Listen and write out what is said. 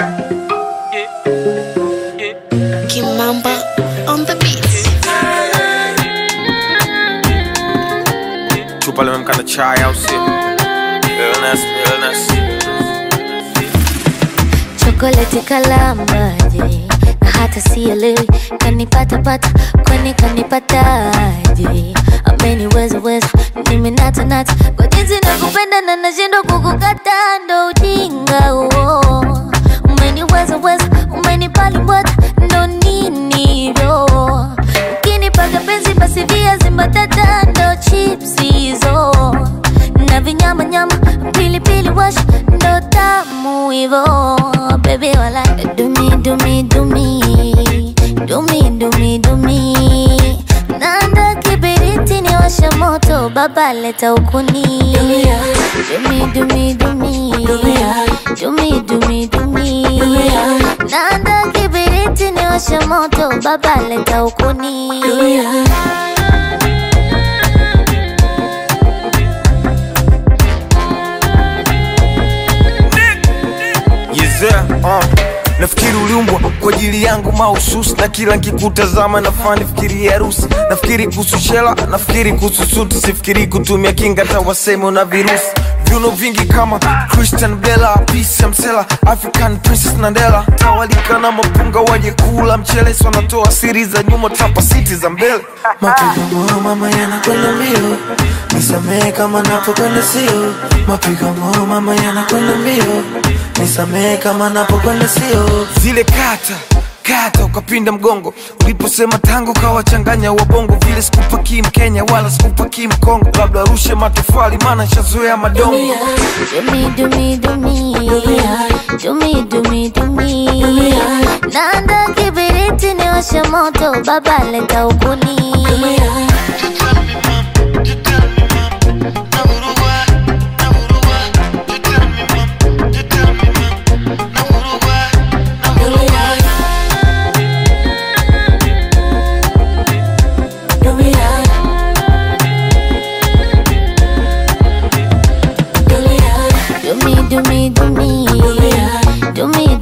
Kimamba on the beat. chupa limemkana chai au sio? Illness, illness. chokoleti kalambaje na hata sielewi kanipatapata kwani kanipataje ameniweza weza mimi natanata kwa jinsi nakupenda na nashindwa kukukata ndo ujinga huo umeniweza weza umenipalimbwata ndo ninivyo ukinipaga penzi basi viazi mbatata ndo chips hizo na vinyama nyama pilipili wash ndo tamu hivo bebi wala dumi dumi dumi dumi dumi dumi nanda kibiriti ni washa moto baba leta ukuni dumi dumi dumi dumi dumi dumi nanda kibiriti ni washa moto baba leta ukuni Yezea, uh. Nafikiri uliumbwa kwa ajili yangu mahususi, na kila nkikutazama nafaa nifikiri harusi. Nafikiri kuhusu shela, nafikiri kuhusu suti, sifikiri kutumia kinga hata waseme una virusi. Viuno vingi kama Christian Bella, Peace Msela, African Princess Nandela, tawalika na mapunga waje kula mchele, so wanatoa siri za nyuma, tapa siti za mbele. Mapigo moyo mama yanakwenda mbio, nisamehe kama napokwenda sio. Mapigo moyo mama yanakwenda mbio, nisamehe kama napokwenda sio. zile kata kata ukapinda mgongo uliposema tango kawachanganya wabongo vile sikupaki mkenya wala sikupaki mkongo labda arushe matofali maana shazoea madongo Dumi dumi dumi dumi dumi dumi nanda kibiriti ni washa moto baba leta ukuni dumi dumi dumi dumi